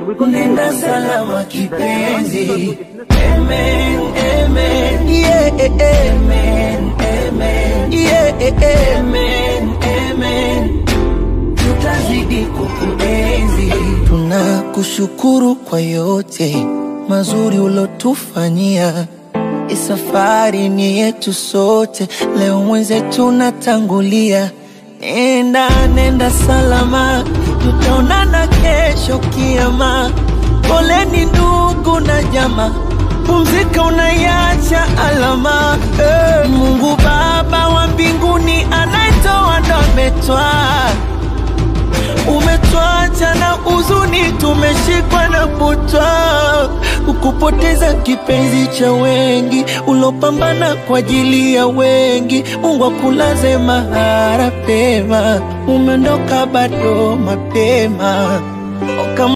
nenda salama kipenzi. Amen, amen, yeah, amen, amen, yeah, amen, amen. Tutazidi kukuenzi. Tunakushukuru kwa yote mazuri ulotufanyia. Hii safari ni yetu sote, leo mwenzetu natangulia. Nenda, nenda salama, tutaonana kesho kiama. Poleni ndugu na jamaa, pumzika, unaiacha alama. Eh, Mungu Baba wa mbinguni anayetoa ndo ametwaa umetwacha na huzuni, tumeshikwa na butwa, ukupoteza kipenzi cha wengi, ulopambana kwa ajili ya wengi. Mungu akulaze mahara pema, umeondoka bado mapema Oka